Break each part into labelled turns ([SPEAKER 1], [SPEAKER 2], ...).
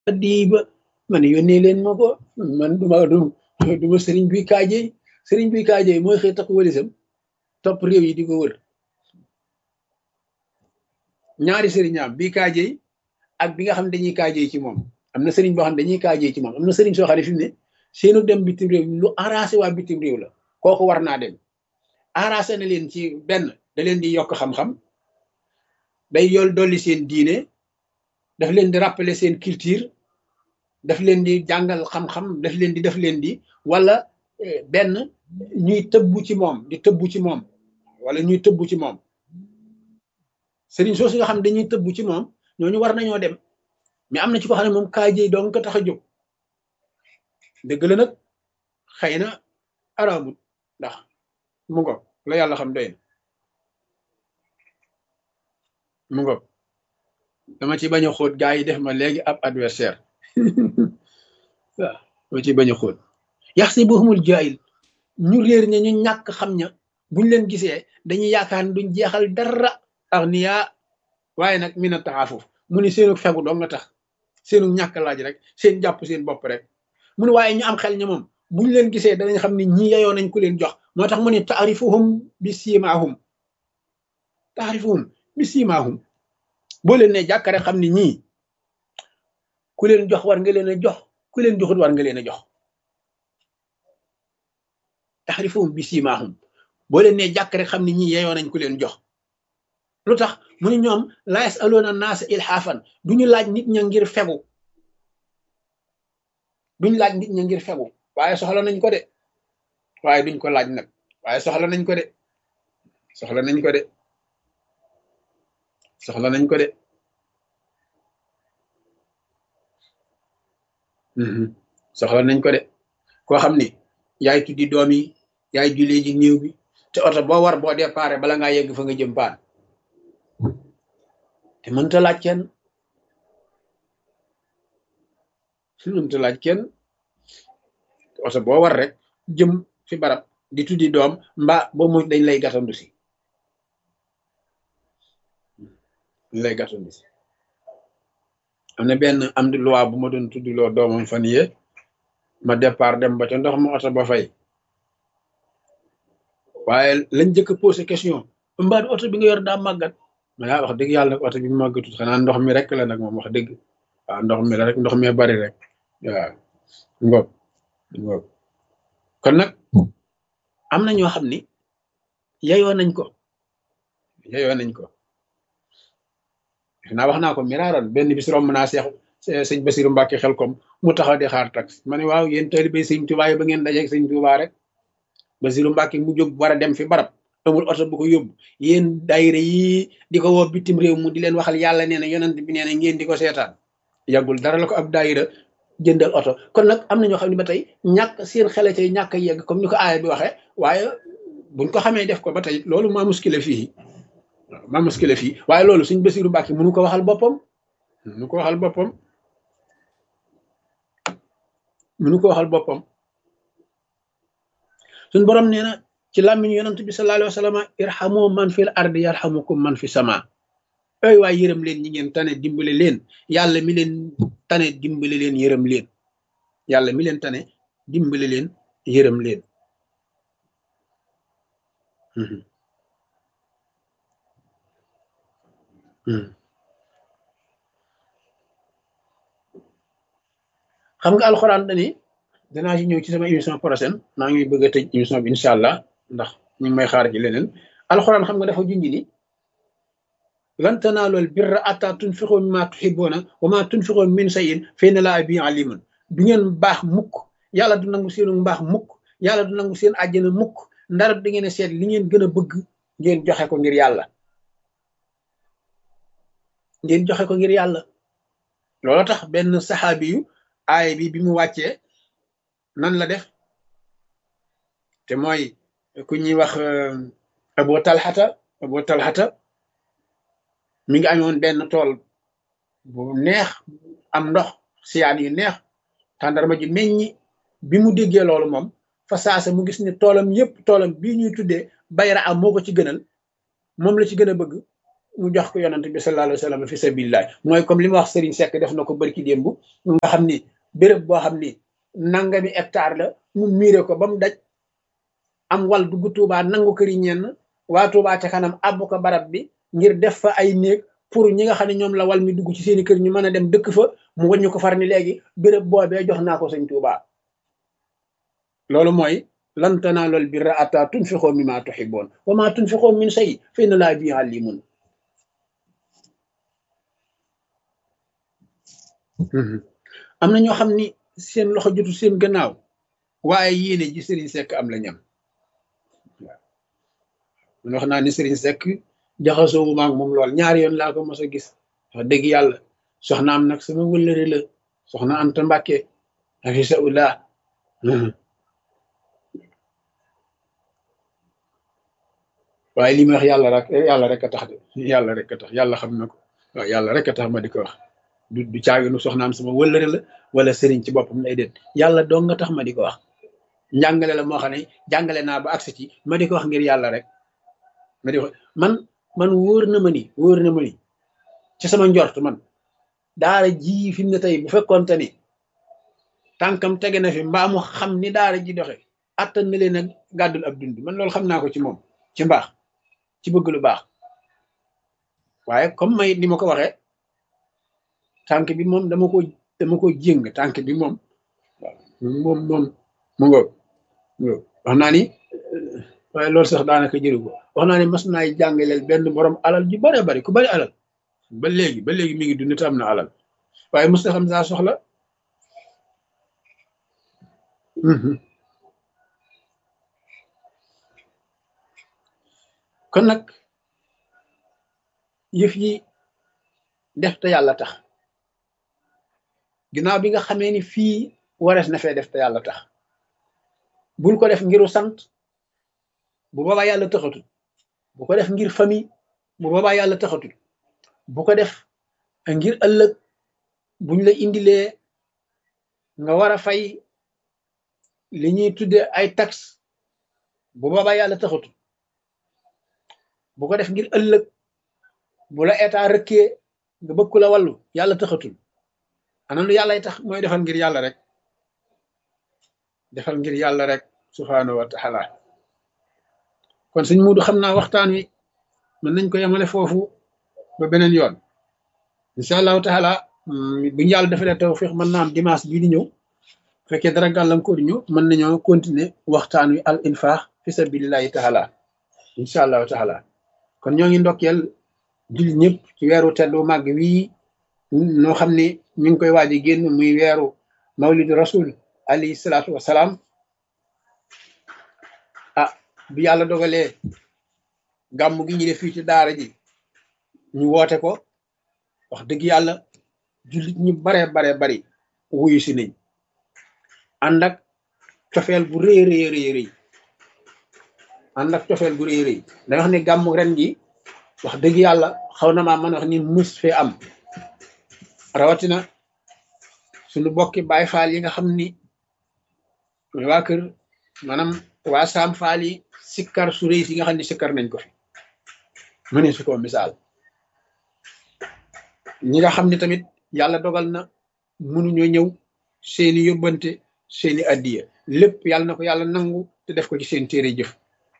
[SPEAKER 1] diiba man yónnee leen ma ko man duma du duma sëriñ buy kaajey sëriñ buy kaajey mooy xëy takk walisam topp réew yi di ko wër ñaari sëriñaam bii kaajey ak bi nga xam ne dañuy kaajey ci moom am na sëriñ boo xam ne dañuy kaajey ci moom am na sëriñ soo xam ne fi mu ne seenu dem bitim réew lu arrangé waa bitim réew la kooku war naa dem arrangé na leen ci benn da leen di yokk xam-xam day yool dolli seen diine daf leen di rappeler seen culture daf leen di jàngal xam-xam daf leen di daf leen di wala benn ñuy tëbbu ci moom di tëbbu ci moom wala ñuy tëbbu ci moom sëriñ soosu nga xam ne dañuy tëbbu ci moom ñooñu war nañoo dem mais am na ci ko xam ne moom kaajey doon ko tax a jóg dëgg la nag xëy na araamut ndax mu ngo la yàlla xam doy na mu ngo dama ci bañ a xóot gaa yi def ma léegi ab adversaire waaw dama ci bañ a xóot yax si buxumul jaayil ñu réer ña ñu ñàkk xam ña buñ leen gisee dañuy yaakaar ne duñ jeexal dara ak niyaa waaye nag mi na taxaafuf mu ni seenu fegu doo nga tax seenu ñàkk laaj rek seen jàpp seen bopp rek mu ne waaye ñu am xel ña moom buñ leen gisee danañ xam ne ñi yeyoo nañ ku leen jox moo tax mu ne taarifuhum bi siimaahum taarifuhum bi siimaahum boo leen ne jàkkare xam ne ñii ku leen jox war nga leen a jox ku leen joxut war nga leen a jox taarifuhum bi siimaahum boo leen ne jàkkare xam ne ñii yeyoo nañ ku leen jox lu tax mu ne ñoom laa yasaloona naasa ilhaafan duñu laaj nit ña ngir fegu duñ laaj nit ña ngir fegu waaye soxla nañ ko de waaye duñ ko laaj nag waaye soxla nañ ko de soxla nañ ko de soxla nañ ko de soxla nañ ko de koo xam ni yaay tuddi doom yi yaay julee ji néew bi te oto boo war boo déparé bala ngaa yegg fa nga jëm paan te mënta laaj kenn mënta laaj kenn oto boo war rek jëm fi barab di tuddi doom mbaa ba mu dañ lay gàttandu si dañ lay gàttandu si am na benn am di loi bu ma doon tuddiloo doomam fan yee ma départ dem ba ca ndox ma oto ba fay waaye lañ jëkk posé question mbaa oto bi nga yor daa màggat ma yaa wax dëgg yàlla nag oto bi màggatut xanaa ndox mi rek la nag moom wax dëgg waaw ndox mi la rek ndox mi bari rek waaw ngoog ngoog kon nag am na ñoo xam ni yeyoo nañ ko yeyoo nañ ko naa wax naa ko miraaroon benn bis romb naa seex sëñ Basiru Mbàkke xel kom mu taxaw di xaar tax ma ne waaw yéen taalibe sëñ Tuubaa yi ba ngeen dajeeg sëñ Tuubaa rek Basiru Mbàkke mu jóg war a dem fi barab amul oto bu ko yóbbu yéen daayira yi di ko woo bitim réew mu di leen waxal yàlla nee na yonent bi nee na ngeen di ko seetaan yàggul dara la ko ab daayira jëndal oto kon nag am na ñoo xam ne ba tey ñàkk seen xele cay ñàkk yegg comme ni ko aaya bi waxee waaye buñ ko xamee def ko ba tey loolu maa muskile fii waaw maa muskile fii waaye loolu suñ Basiru Mbàkke mënu ko waxal boppam mënu ko waxal boppam mënu ko waxal boppam suñ borom nee na ci làmmiñu yonent bi sallallahu alayhi wa sallam irhamu man fil ardi yarhamukum man fi sama ay waay yërëm leen ñi ngeen tane dimbale leen yàlla mi leen tane dimbale leen yërëm leen yàlla mi leen tane dimbale leen yërëm leen xam nga alxuraan dani danaa ci ñëw ci sama émission prochaine maa ngi bëgg a tëj émission bi incha allah ndax ñu ngi may xaar ci leneen alxuraan xam nga dafa junj ni lan tanaalul birra attaa tunfiqu mimmaa tuhibbuuna wa maa tunfiqu min shay'in fa inna llaaha bihi aliimun du ngeen baax mukk yàlla du nangu seenu mbaax mukk yàlla du nangu seen àjjana mukk ndara da ngeen a seet li ngeen gën a bëgg ngeen joxe ko ngir yàlla ngeen joxe ko ngir yàlla loolu tax benn saxaabi yu aay bi bi mu wàccee nan la def te mooy ku ñuy wax abo talxata abo talxata mi ngi amoon benn tool bu neex am ndox siyaan yu neex tàndarma ji meññi bi mu déggee loolu moom fa saasa mu gis ne toolam yépp toolam bii ñuy tuddee bayra am moo ko ci gënal moom la ci gën a bëgg mu jox ko yonante bi sallallahu alayhi wa sallam fi sabilillah mooy comme li ma wax Serigne Seck def na ko barki démb nga xam ni béréb boo xam ni nangami hectare la mu miire ko ba mu daj am wal dugg Touba nangu këri ñenn waa Touba ca kanam àbb ko barab bi ngir def fa ay néeg pour ñi nga xam ne ñoom la wal mi dugg ci seeni kër ñu mën a dem dëkk fa mu wàññi ko far ni léegi béréb boobee jox naa ko sëñ Touba loolu mooy lan tanaalul birra hattaa tunfiqoo mimmaa tuhibbuun wa maa tunfiqoo min shay'in fa inna Allaaha bihi aliimun am na ñoo xam ni seen loxo jotu seen gannaaw waaye yéene ji Serigne Seck am la ñam waaw man wax naa ni Serigne Seck jaxasoo bu maag moom lool ñaari yoon laa ko mos a gis wax dëgg yàlla soxnaam nag sama wëllëre la soxna Anta Mbàkke hafisahullah waaye li ma wax yàlla rek yàlla rek a tax de yàlla rek a tax yàlla xam na ko waaw yàlla rek a tax ma di ko wax du du caaginu soxnaam sama wëllëre la wala sëriñ ci boppam lay déet yàlla dong nga tax ma di ko wax njàngale la moo xam ne jàngale naa ba agsi ci ma di ko wax ngir yàlla rek ma di ko man man wóor na ma ni wóor na ma ni ci sama njort man daara ji fi mu ne tey bu fekkoonte ni tànkam tege na fi mbaa mu xam ni daara ji doxe attan na leen a gàddul ab dund man loolu xam naa ko ci moom ci mbaax ci bëgg lu baax waaye comme may ni ma ko waxee tànk bi moom dama ko dama ko jéng tànk bi moom waaw moom moom mu ngoog wax naa ni waaye loolu sax daanaka jëru ko wax naa ni mas naay jàngaleel benn borom alal ju bare bari ku bari alal ba léegi ba léegi mi ngi dund te am na alal waaye mos na xam saa soxla kon nag yëf yi def te yàlla tax ginnaaw bi nga xamee ni fii warees na fee def te yàlla tax bul ko def ngiru sant bu boobaa yàlla taxatul bu ko def ngir famille bu boobaa yàlla taxatul bu ko def ngir ëllëg buñ la indilee nga war a fay li ñuy tudde ay taxe bu boobaa yàlla taxatul bu ko def ngir ëllëg bu la état rëkkee nga bëgg la wàllu yàlla taxatul ana lu yàllay tax mooy defal ngir yàlla rek defal ngir yàlla rek subhaanahu wa taala kon sëñ Muudu xam naa waxtaan wi mën nañ ko yemale foofu ba beneen yoon incha allahu taala bu ñu yàlla defalee tawfiq mën naa am dimanche bii di ñëw fekkee dara gàllankoor ñu mën nañoo continuer waxtaan wi al infaq fi sabilillahi taala incha allahu taala kon ñoo ngi ndokkeel jullit ñëpp ci weeru teddu màgg wii noo xam ne mi ngi koy waaj a génn muy weeru mawlidu rasul alayhi salaatu wasalaam ah bi yàlla dogalee gàmm gi ñu def fii ci daara ji ñu woote ko wax dëgg yàlla jullit ñu bare bare bari wuyu si nañ ànd ak cofeel bu rëy rëy rëy rëy ànd ak cofeel bu rëy rëy da wax ne gàmm ren gi wax dëgg yàlla xaw na maa mën a wax ni mus fee am rawatina suñu bokki baay faal yi nga xam ni mooy waa kër maanaam waa saam faal yi sikkar su rëy si nga xam ne sikkar nañ ko fi mëne su ko misaal ñi nga xam ne tamit yàlla dogal na mënuñoo ñëw seeni yóbbante seeni addiya lépp yàlla na ko yàlla nangu te def ko ci seen téere jëf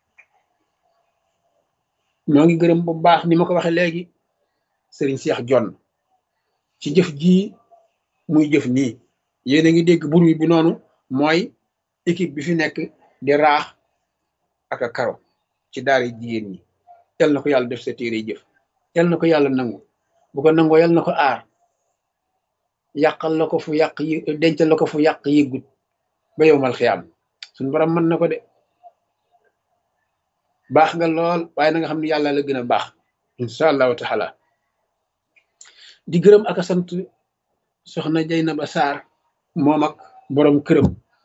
[SPEAKER 1] ñoo ngi gërëm bu baax ni ma ko waxee léegi sëriñ Seex Jonn ci jëf jii muy jëf nii yéen a ngi dégg bruit bi noonu mooy équipe bi fi nekk di raax ak a karo ci daara jigéen ñi yal na ko yàlla def sa téere jëf yal na ko yàlla nangu bu ko nangoo yal na ko aar yàqal la ko fu yàq yi dencal la ko fu yàq yëggut ba yowmal xiyaam suñu borom mën na ko de baax nga lool waaye na nga xam ne yàlla la gën a baax incha allahu taala di gërëm ak a sant soxna Jaynaba Sarr moom ak borom këram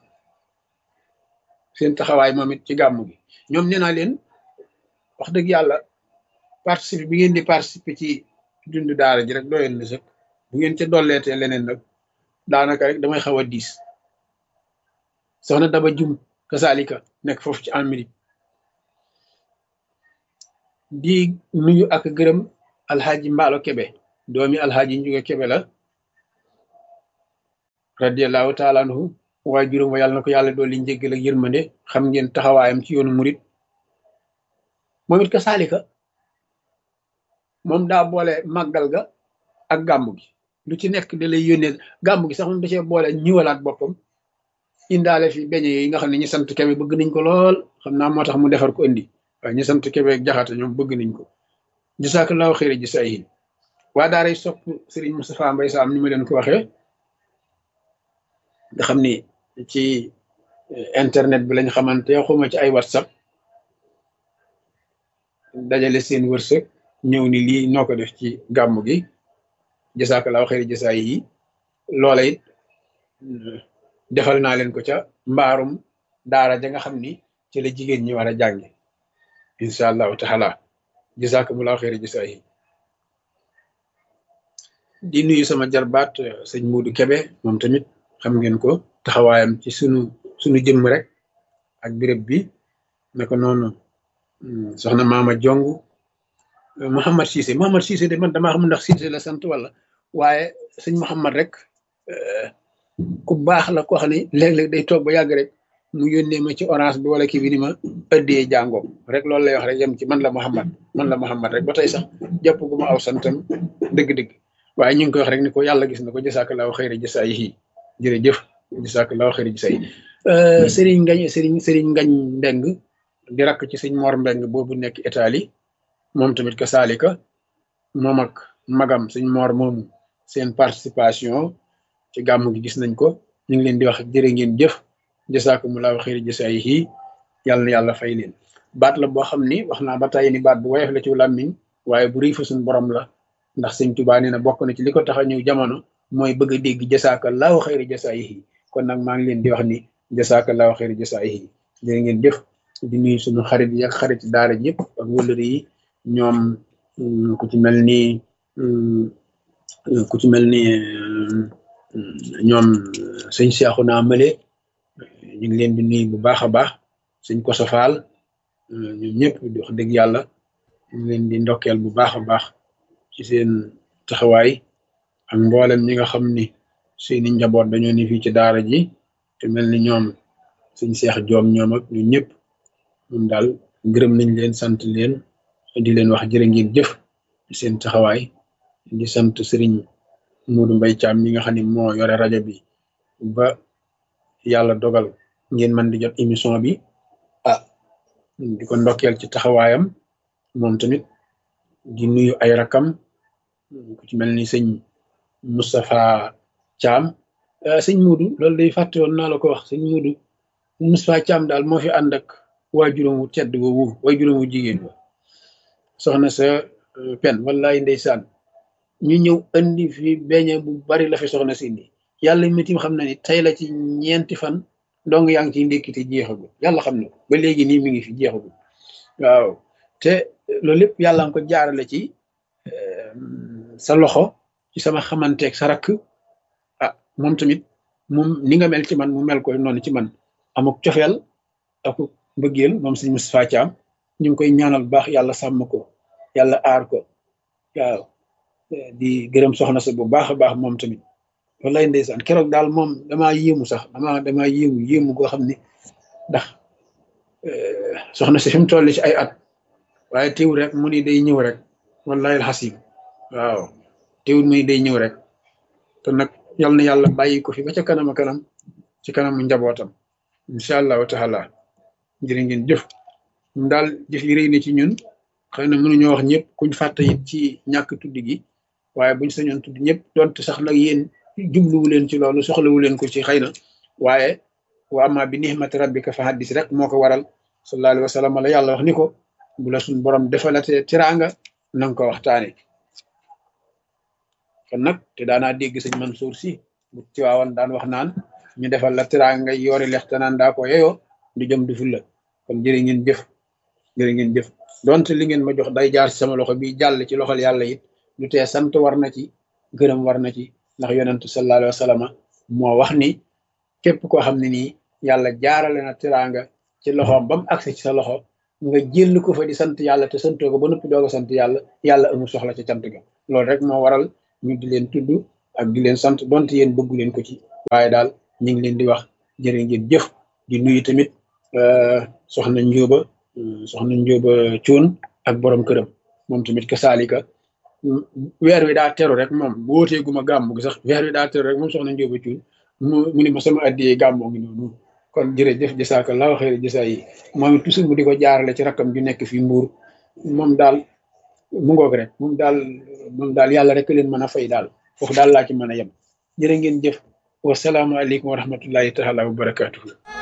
[SPEAKER 1] seen taxawaay moom it ci gàmmu gi ñoom nee naa leen wax dëgg yàlla participer bi ngeen di participer ci dund daara ji rek doyoon na sëkk bu ngeen ca dolleetee leneen nag daanaka rek damay xaw a diis soxna Daba Jum kasaalika nekk foofu ci Amérique di nuyu ak gërëm alxaaji mbaalo kebe doomi alxaaji njuga kebe la radiallahu taala anhu waaye juróom wa yàlla na ko yàlla dool li njéggal ak yërmande xam ngeen taxawaayam ci yoonu murit moom it ka saalika moom daa boole màggal ga ak gàmmu gi lu ci nekk da lay yónnee gàmmu gi sax moom da cee boole ñiwalaat boppam indaale fi beñe yi nga xam ne ñi sant kebe bëgg nañ ko lool xam naa moo tax mu defar ko indi waaye ñi sant kebe ak jaxate ñoom bëgg nañ ko jasaakallaahu xëyra jasaayihin waa daaray sopp Serigne Moustapha Mbaye Sam ni ma leen ko waxee nga xam ni ci internet bi lañ xamante xuma ci ay whatsapp dajale seen wërsëg ñëw ni lii noo ko def ci gàmmu gi jasaakallaahu xëyra jasaay yi loola it defal naa leen ko ca mbaarum daara ja nga xam ni ci la jigéen ñi war a jànge incha allahu taala jasaakumullaahu xëyra jasaay yi di nuyu sama jarbaat sëñ Muudu Kebe moom tamit xam ngeen ko taxawaayam ci sunu sunu jëmm rek ak béréb bi naka noonu soxna Maama Jong Mouhamad Cissé Mouhamad Cissé de man damaa xam ndax Cissé la sant wala waaye sëñ Mouhamad rek ku baax la ko xam ne léeg-léeg day toog ba yàgg rek mu yónnee ma ci orange bi wala kii bi ni ma ëddee jàngoom rek loolu lay wax rek yem ci man la Mouhamad man la Mouhamad rek ba tey sax jàpp gu ma aw santam dëgg-dëgg waaye ñu ngi koy wax rek ni ko yàlla gis na ko jasaakallaahu xayra jasaayihi jërëjëf jasaakallaahu xayra jasaayihi Serigne Ngañ Serigne Serigne Ngañ Mbeng di rakk ci sëñ Mor Mbeng boobu nekk Italie moom tamit ka saalika moom ak magam sëñ Mor moomu seen participation ci gàmmu gi gis nañ ko ñu ngi leen di wax jërë ngeen jëf jasaakumullaahu xayra jasaayihi yàlla na yàlla fay leen baat la boo xam ni wax naa ba tàyyi ni baat bu woyof la ci làmmiñ waaye bu rëy fa suñ borom la ndax sëñ Tuubaa nee na bokk na ci li ko tax a ñëw jamono mooy bëgg a dégg jasaakallaahu xayra jasaayihi kon nag maa ngi leen di wax ni jasaakallaahu xayra jasaayihi jërë ngeen jëf di nuyu suñu xarit yi ak xarit daara ji yëpp ak wëllëri yi ñoom ku ci mel ni ku ci mel ni ñoom sëñ Seexu naa mële ñu ngi leen di nuyu bu baax a baax sëñ Koso Faal ñoom ñëpp di wax dëgg yàlla ñu ngi leen di ndokkeel bu baax a baax ci seen taxawaay ak mboolem ñi nga xam ni seeni njaboot dañoo ni fii ci daara ji te mel ni ñoom sëñ Seex Joom ñoom ak ñu ñëpp moom daal gërëm nañ leen sant leen di leen wax jërë ngeen jëf ci seen taxawaay di sant sëriñ Moodu Mbay Caam mi nga xam ne moo yore rajo bi ba yàlla dogal ngeen mën di jot émission bi ah di ko ndokkeel ci taxawaayam moom tamit di nuyu ay rakam ku ci mel ni sëñ Moustapha Caam sëñ Moodu loolu day fàtte woon naa la ko wax sëñ Moodu Moustapha Caam daal moo fi ànd ak waajuram wu tedd woowu waajuram wu jigéen wa soxna sa pen wallaay ndeysaan ñu ñëw andi fi beñe bu bari la fi soxna si indi yàlla mitim xam na ni tey la ci ñeenti fan dong yaa ngi ciy ndékkite jeexagul yàlla xam na ko ba léegi nii mi ngi fi jeexagul waaw te loolu lépp yàlla nga ko jaarale ci sa loxo ci sama xamanteeg sa rakk ah moom tamit moom ni nga mel ci man mu mel koy noonu ci man amuk cofeel ak mbëggeel moom sëñ Moustapha Thiam ñu ngi koy ñaanal baax yàlla sàmm ko yàlla aar ko waaw di gërëm soxna sa bu baax a baax moom tamit wallaay ndeysaan keroog daal moom damaa yéemu sax damaa damaa yéemu yéemu goo xam ne ndax soxna si fi mu toll ci ay at waaye teewul rek mu ni day ñëw rek wallahi alxasim waaw teewul mu ni day ñëw rek te nag yal na yàlla bàyyi ko fi ba ca kanam a kanam ci kanamu njabootam incha allahu taala jërë ngeen jëf ñun daal jëf yi rëy na ci ñun xëy na mënuñoo wax ñëpp kuñ fàtte it ci ñàkk tudd gi waaye buñ sañoon tudd ñëpp donte sax nag yéen jubluwu leen ci loolu soxlawu leen ko ci xëy na waaye wa amma bi nihmati rabbika fa haddis rek moo ko waral sallallahu alayhi wa sallam la yàlla wax ni ko bu la suñ borom defalatee tiraanga nanga ko waxtaane kon nag te daanaa dégg sëñ Mansour si bu tiwaawan daan wax naan ñu defal la tiraanga yoori lex te naan daa ko yeyoo du jëm du ful la kon jërë ngeen jëf jërë ngeen jëf donte li ngeen ma jox day jaar ci sama loxo bi jàll ci loxol yàlla it lu tee sant war na ci gërëm war na ci ndax yonentu sallallahu alayhi wa sallam moo wax ni képp koo xam ne nii yàlla jaarale na tiraanga ci loxoom ba mu agsi ci sa loxo nga jël ko fa di sant yàlla te santoo ko ba noppi doog a sant yàlla yàlla amul soxla ca cant ga loolu rek moo waral ñu di leen tudd ak di leen sant donte yéen bëggu leen ko ci waaye daal ñu ngi leen di wax jërë ngeen jëf di nuyu tamit soxna njóoba soxna njóoba cuun ak borom këram moom tamit ka saalika weer wi daa teru rek moom bu wootee guma gàmmu gi sax weer wi daa teru rek moom soxna njóoba cuun mu mu ni ma sama addiyee gàmmoo ngi noonu kon jërëjëf jasaaka laaw xëyri jasa yi moom it toujours mu di ko jaarale ci rakkam ju nekk fii mbuur moom daal mu ngoog rek moom daal moom daal yàlla rek leen mën a fay daal foofu daal laa ci mën a yem jërë ngeen jëf wasalaamaaleykum wa rahmatullahi taala wa barakatuhu